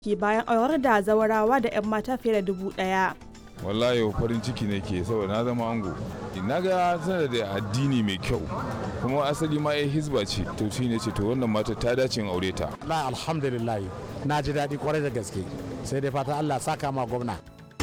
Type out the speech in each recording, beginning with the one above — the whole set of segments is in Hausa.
ke bayan aurar da zawarawa da 'yan mata fiye da dubu ɗaya. wallahi farin ciki nake saboda na zama ango na ga tana da addini mai kyau kuma asali ma ya hizba ce to shi ne ce to wannan mata ta dace in aure ta la alhamdulillah na ji daɗi kwarai da gaske sai dai fata Allah saka ma gwamna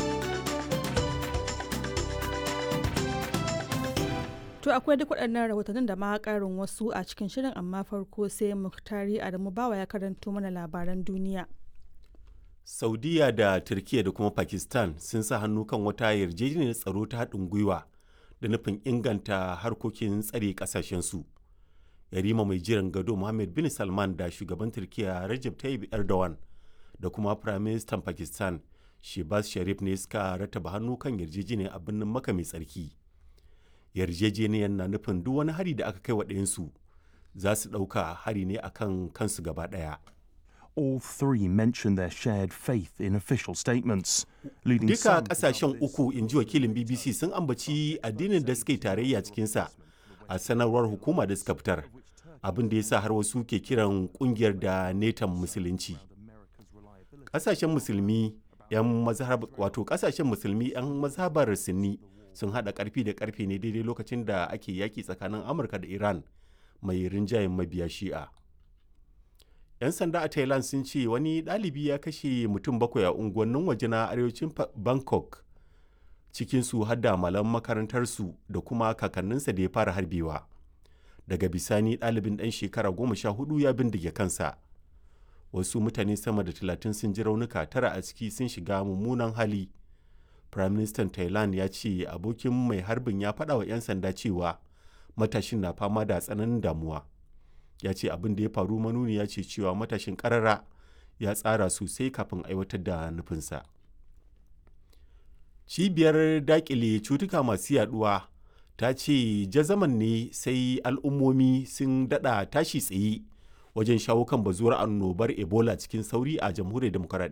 To akwai duk waɗannan rahotannin da ma ƙarin wasu a cikin shirin amma farko sai Muktari Adamu Bawa ya karanto mana labaran duniya. saudiya da turkiya da kuma pakistan sun sa hannu kan wata yarjejeniyar tsaro ta haɗin gwiwa da nufin inganta harkokin tsare ƙasashensu yarima mai jiran gado mohammed bin salman da shugaban turkiya rajab tayyip erdogan da kuma firaministan pakistan shebaz sharif ne suka rataba hannu kan yarjejeniyar a birnin maka mai tsarki yarjejeniyar na nufin duk wani hari da aka kai wa ɗayansu za su ɗauka hari ne akan kansu gaba ɗaya all three mentioned their shared faith in official statements, leading Duka some to kasashen doubt this. uku in ji wakilin BBC sun ambaci addinin da suka yi tarayya cikinsa a sanarwar hukuma da suka fitar. Abin da ya sa har wasu ke kiran kungiyar da netan musulunci. Kasashen musulmi yan mazhab wato kasashen musulmi yan mazhabar Sunni sun hada karfi da karfe ne daidai lokacin da ake yaki tsakanin Amurka da Iran mai rinjayen mabiya Shi'a. 'yan sanda a thailand sun ce wani ɗalibi ya kashe mutum bakwai a unguwannin waje na arewacin Fa- bangkok cikinsu har da malam makarantarsu da kuma kakanninsa da ya fara harbewa daga bisani ɗalibin ɗan shekara goma sha hudu ya bindige kansa wasu mutane sama da talatin sun ji raunuka tara a ciki sun shiga mummunan hali prime minister thailand ya ce abokin mai harbin ya faɗa wa 'yan sanda cewa matashin na fama da tsananin damuwa ya ce abin da ya faru manuni ya ce cewa matashin karara ya tsara sosai kafin aiwatar da nufinsa cibiyar dakile cutuka masu yaduwa ta ce jazaman ne sai al'ummomi sun dada tashi tsaye wajen shawo kan bazuwar annobar ebola cikin sauri a jamhuriyar demokaradiyya